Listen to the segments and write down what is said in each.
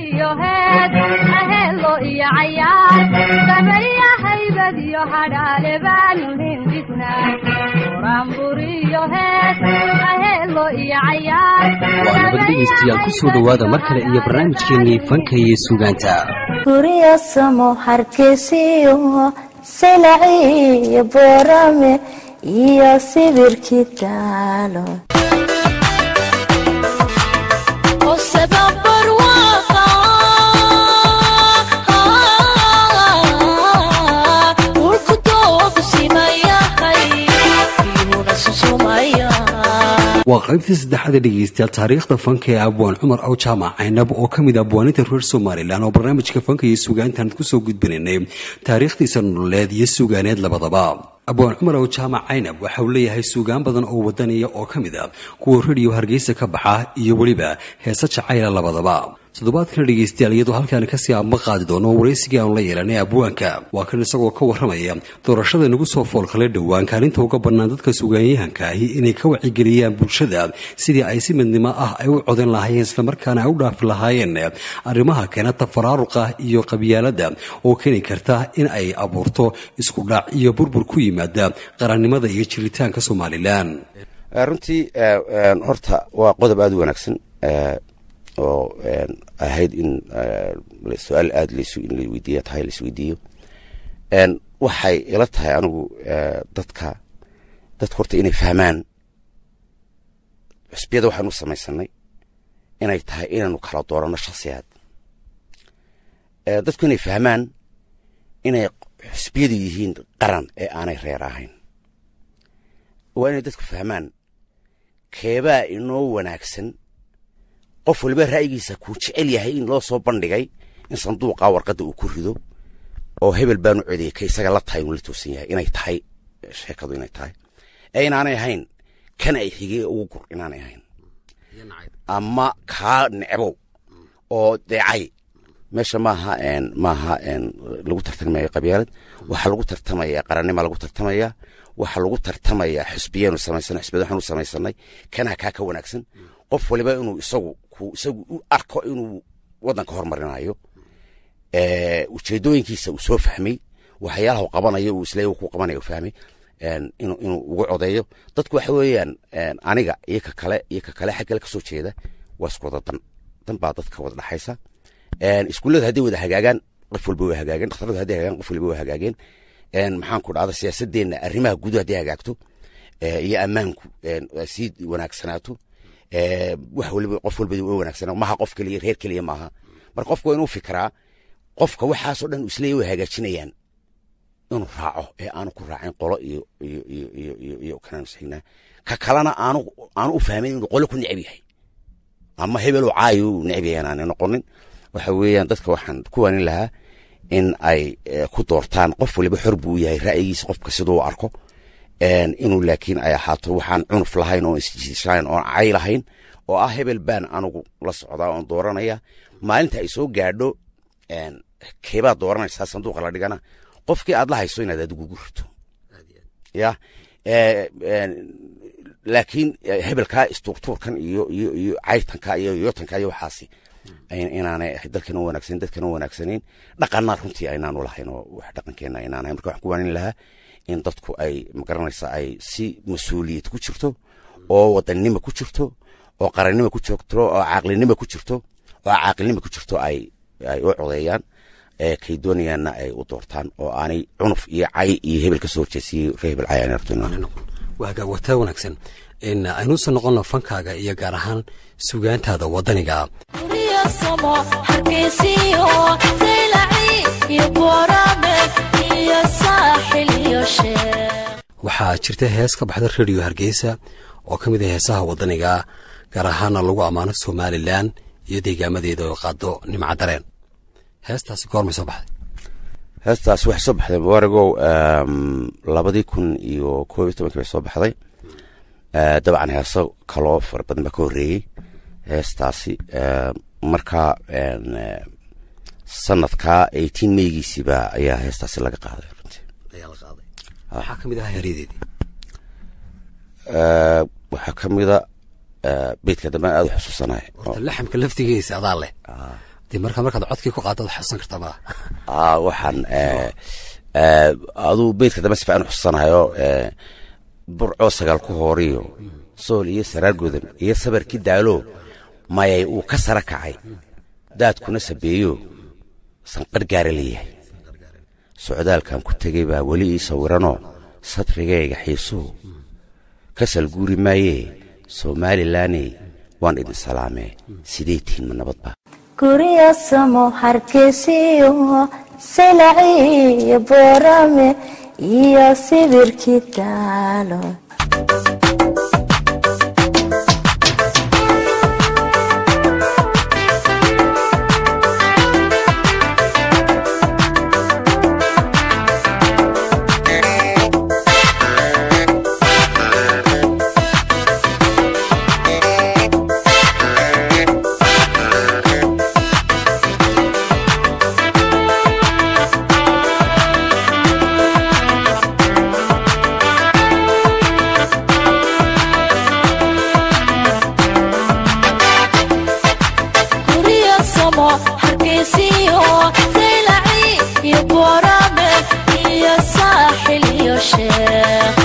iyo heed aheelo iyo cayaar dabarya haybad iyo hadhaale baanu hindisnaa buraanbur iyo heed aheelo iyo cayaar waa nabad dhegaystayaal ku soo dhowaada mar kale iyo barnaamijkeennii fanka iyo suugaanta guryo samo hargeysiyo silaciyo boorame iyo sibirkii daalo waa qaybtii saddexaad ee dhegaystayaal taariikhda fanka ee abwaan cumar aw jaamac caynab oo ka mid ah abwaaninta reer somalilan oo barnaamijka fanka iyo suugaantaan kusoo gudbinaynay taariikhdiisa nololeed iyo suugaaneed labadaba abwaan cumar aw jaamac caynab waxa uu leeyahay suugaan badan oo wadaniya oo ka mid a kuwa rediyo hargeysa ka baxa iyo weliba heese jacayla labadaba toddobaadkana dhegaystayaal iyadoo halkaani kasii aama qaadi doono waraysigii aanu la yeelanay abwaanka waa kan isagoo ka warramaya doorashada nagu soo foolkale dhowaan kaalinta uga bannaan dadka sugaanyahanka ahi inay ka wacigeliyaan bulshada sidii ay si midnimo ah ay u codan lahaayeen islamarkaana ay u dhaafi lahaayeen arrimaha keena tafaraaruqa iyo qabyaalada oo keeni karta in ay abuurto isku dhac iyo burbur ku yimaada qarannimada iyo jiritaanka somalilan runtii horta waa qodob aada u wanaagsan oo ahayd in su-aal aada in la weydiiya tahay laisweydiiyo waxay ila tahay anigu dadka dadka horta inay fahmaan xusbiyada waxaanu samaysanay inay tahay inaanu kala dooranno shaksiyaad dadku inay fahmaan inay xusbiyadu yihiin qaran ee aanay reer ahayn waa inay dadku fahmaan keebaa inoo wanaagsan qof waliba ra'yigiisa kuu jecel yahay in loo soo bandhigay in sanduuqa warqadda uu ku rido oo hebel baanu codeyay ka isaga la tahay inuu la toosan yahay inay tahay sheekadu inay tahay ee inaanay ahayn kan ay xigey ugu gur inaanay ahayn ama kaa necbow oo deecay meesha maaha maaha lagu tartamaya qabyaalad waxaa lagu tartamaya qarannima lagu tartamaya waxaa lagu tartamaya xusbiyaanu samaysana xusbiyada waxaanu samaysanay kanaa kaa ka wanaagsan qof waliba inuu isagu isagu u arko inuu waddanka hormarinayo ujeedooyinkiisa uu soo fahmay waxyaalaha u qabanayo uu isleeya ku qabanayo fahmay inuu inuu ugu codeeyo dadku waxa weeyaan aniga iyo ka kale iyo ka kale xaggale kasoo jeeda waa isku wada dan dan baa dadka wada dhaxaysa iskuullada hadday wada hagaagaan qof walba way hagaageen dhakhtarada hadday hagaagaan qof walba way hagaageen maxaan ku dhahda siyaasadeenna arrimaha gudaha hadday hagaagto iyo ammaanku sii wanaagsanaato wax waliba qof walba u wanaagsanaa maha qof keliya reer keliya maaha marka qofka waa inuu fikiraa qofka waxaasoo dhan isleeya way hagaajinayaan inuu raaco ee aanu ku raacin qolo iyo iyo iyo iyo iyo iyo kanaan sheegnaa ka kalena aanu aanu u fahmin inuu qolo ku neceb yahay ama hebeloo caayo uu neceb yahay aanay noqonin waxa weeyaan dadka waxaan ku waanin lahaa in ay ku doortaan qof waliba xor buu yahay ra'yigiisa qofka siduu arko inuu laakiin ay ahaato waxaan cunuf lahayn oon isjishayn oon cay lahayn oo ah hebel baan anugu la socdaa oon dooranaya maalinta ay soo gaadho keebaad dooranaysaa sanduuqa la dhigana qofkii aad la hayso inaad adigu ugu rito ya laakiin hebelkaa istruktuurkan iyo iyo iyo caytanka iyo yotanka iyo waxaasi inaanay dalkana wanaagsanin dadkana wanaagsanayn dhaqanna runtii aynaanu lahayn oo wax dhaqankeena aynaan ahayn marka waxaan ku waanin lahaa in dadku ay magaranaysa ay si mas-uuliyad ku jirto oo wadannimo ku jirto oo qarannimo ku jirto oo caaqlinimo ku jirto oo caaqilnimo ku jirto ay ay u codeeyaan kay doonayaanna ay u doortaan oo aanay cunuf iyo cay iyo hebel ka soo horjeesiyey ree hebel cay aanay rabto waaga wataa wanaagsan aynuusan noqono fankaaga iyo gaar ahaan sugaantaada waddaniga waxaa jirta hees ka baxda rediyo hargeysa oo ka mid ah heesaha waddaniga gaar ahaana lagu ammaano somalilan iyo deegaamadeeda oo qaado nimca dareen heestaasi goormay soo baxday heestaas waxay soo baxday mubaaragow labadii kun iyo koob iyo tobankii bay soo baxday dabcan heeso kaloo fara badan baa ka horreeyey heestaasi markaa sanadka eighteen meygiisiiba ayaa heestaasi laga qaaday runtii ayaa la qaaday waxaa ka mid ahaa heryadeedii waxaa ka mida beydka dambe aada u xusuusanahay horta laxamka laftigiisa adaa leh dee markaa markaad codkii ku qaado ad xusan kartaa malaha aa waxaan eh, eh, aduu beydka dambe si fiican u xusanayo eh, burcoo sagaal ku hooriyo sool iyo saraar godan iyo sabarkii daalo mayay uu ka sara kacay daadkuna sabeeyo sanqadh gaara leeyahay socdaalkan ku tegey baa weli ii sawiranoo sadrigayga xiisuhu kasal guuri maayee somalilaney waan idin salaamee sidee tihiin ma nabadba guryo samo hargeysiyo silaciyo boorame iyo sibirkii daalo guryo samo hargeysiyo saylaci iyo boorame iyo saaxil iyo sheekh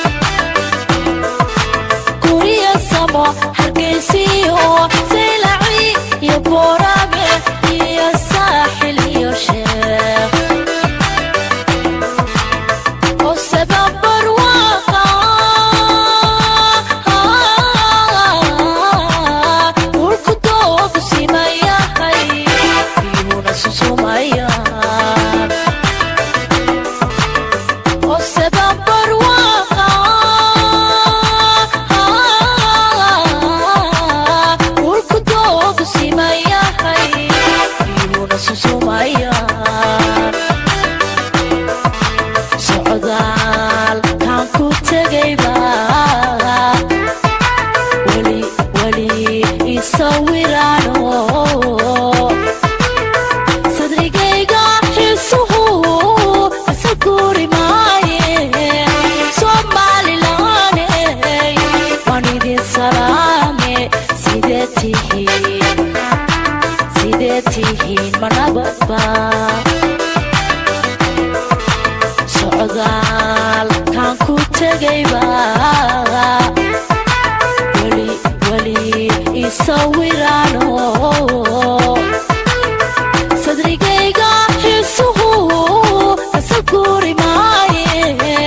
guryo samo hargeysiyo saylaci iyo boorame iyo saaxil iyo sheekh oo sababar waaqa dhulku doogu simayahay biyuuna susumayaan oo sababar waaqa dhulku doogu simayahay biyuuna susumayaan socdaal kaan ku tegayba weli weli isawiraano sadrigayga xiisuhu isa guuri maaye somalilaney waan idin salaame sidee tihiin sidee tihiin ma nabadba socdaal kaan ku tegayba weli weli isawiraano sadrigayga xiisuhu isa guuri maaye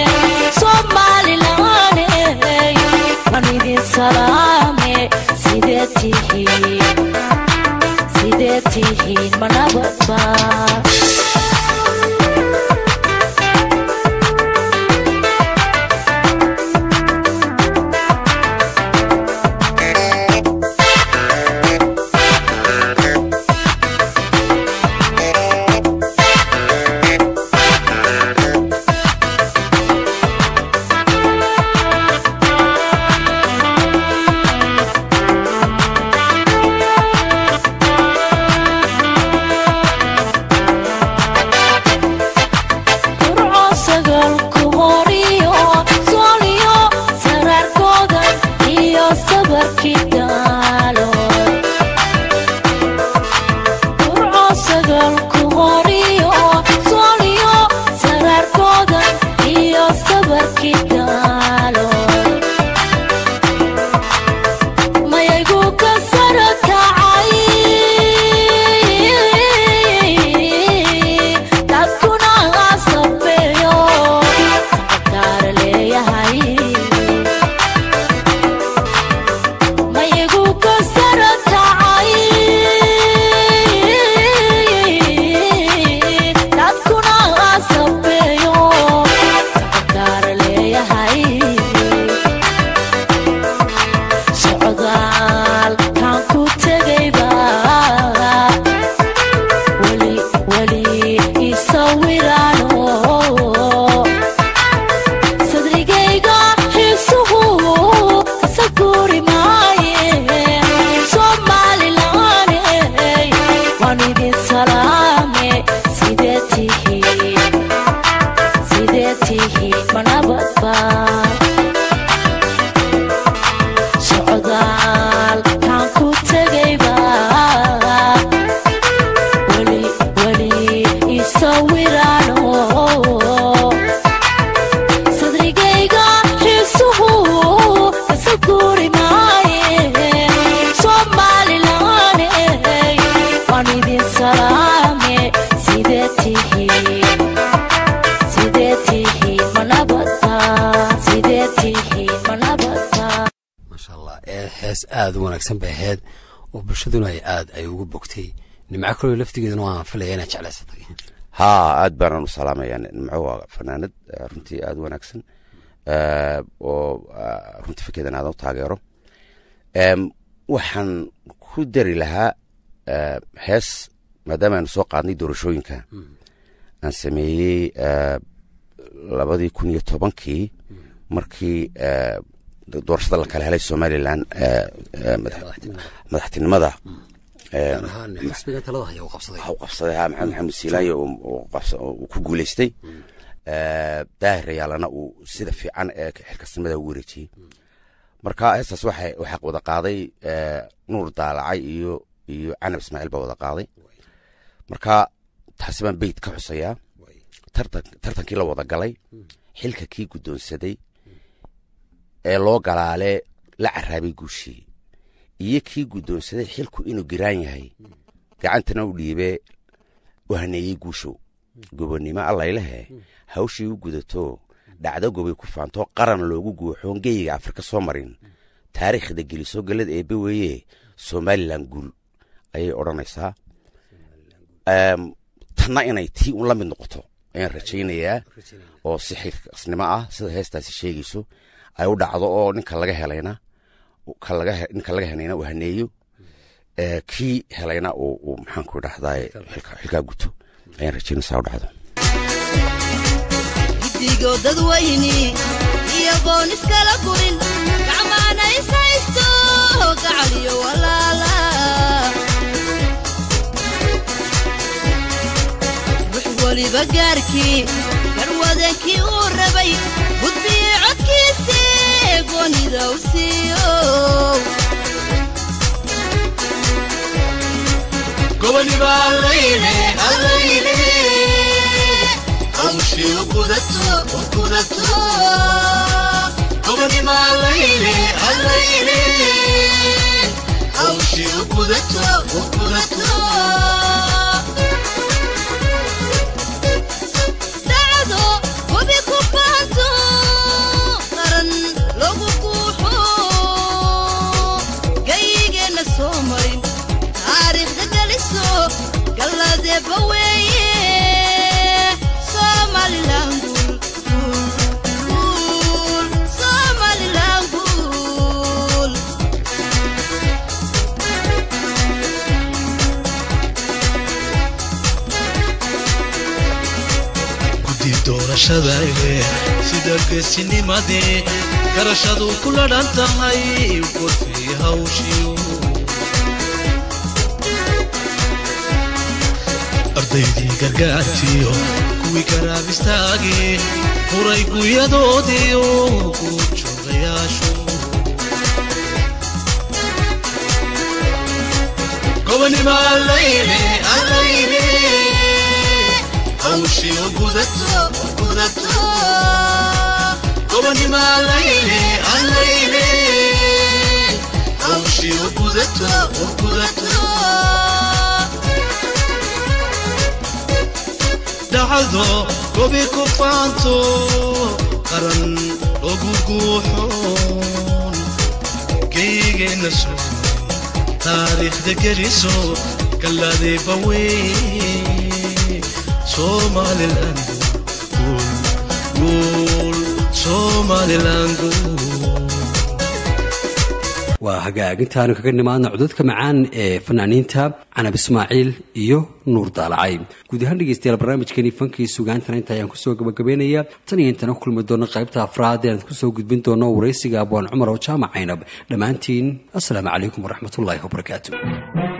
somalilaney waan idin salaame sidee tihiin sidee tihiin ma nabadba burco sagal ku horiyo sooliyo saraarkooda iyo sabarkii daalo burco sagal ku horiyo sooliyo saraarkooda iyo sabarkii daalo mayaygu ka sara kacay dadkuna sabeeyo sacabdaara leeyahay mayaygu ka sara kacay idin salaame sidee tihiin sidee tihiin ma nabadtaa sidee tihiin ma nabadtaa maasha allah ee hees aada u wanaagsan bay ahayd oo bulshaduna ay aada ay ugu bogtay nimco kaloo laftigeedana waan filaya inaad jeclaysatay haa aad baanaan u salaamaya nimco waa fanaanad eh, runtii aada u wanaagsan eh, oo ah, runtii fikirdan aadan u taageero Em, waxaan ku dari lahaa eh, hees maadaama aynu soo qaadnay doorashooyinka aan sameeyey eh, labadii kun iyo tobankii markii eh, doorashada la kala helay somalilan eh, eh, madax- madaxtinimada eh, gaar ahaan xisbiga talada haya u qabsaday waxa uu qabsaday ha maxamed maxamed siilaanyo uu- uu qabsa- uu ku guuleystay Eh, daahir yaalana uu sida fiican ee xilkasnimada ugu wareejiyey marka heestaas waxay waxaa wada qaaday eh, nuur daalacay iyo iyo canab ismaaciil baa wada qaaday marka taasi baan beyt ka xusayaa tartan tartankii la wada galay xilka kii guddoonsaday ee loo galaale la caraabay guushii iyo kii guddoonsaday xilku inuu giraan yahay gacantana u dhiibe u haneeyey guushow gobonnimo allaylehe hawshii u gudato dhacdo gobay ku faanto qaran loogu guuxoon geyiga afrika soo marin taariikhda geliso gallad eebbe weeye somalilan guul ayay odhanaysaa Em, tanna inay tii un la mid noqoto ayaan rajaynayaa oo si xilkasnimo ah sida heestaasi sheegayso ay u dhacdo oo ninka laga helayna ka laga he- ninka laga helayna uu haneeyo ee, kii helayna uu uu maxaanku dhahdaa xilkaa guto ayaan rajaynaysaa u dhacdo gidigo dadweyni iyagoon iskala gurin gacmaana is haysto gacaliyo walaala wix weliba gaarkii garwadankii uu rabay gudbiye codkiisi goonida u siiyo goboniba allayne allayne hawshii u gudato u gudato goboniba allayne allayne hawshii u gudato u gudato dacdo hubi ku faanto qaran lagu guuxo gayigeenna soo marin taariikhda geliso galladeeba weeye somalilan guul guul somalilan guul guddi doorashadae sida geesinimadee garashadu ku ladhan tahay gorfii hawshiyo ardaydii gargaartiyo kuwii garaab istaagee huray guyadoodiyo guurjoogayaashu gobonima allayne allayne hawshii u gudato u gudato gobonima allayne allayne hawshii u gudato u gudato dhacdo gobi ku faanto qaran lagu guuxoon geygeenna soo taariikhda geliso galladeeba wey somalilan guul guul somalilan guul waa hagaagintaanu kaga nimaadna codadka macaan ee fanaaniinta canab ismaaciil iyo nuur daalacay guud ahaan dhegeystayaal barnaamijkeeni fankii sugaantana inta ayaan kusoo gabagabeynaya tan iyo intana kulmi doono qaybta afraad ee aan kusoo gudbin doono waraysiga abwaan cumar oo jaamac caynab dhammaantiin assalaamu calaykum waraxmatullaahi wabarakaatu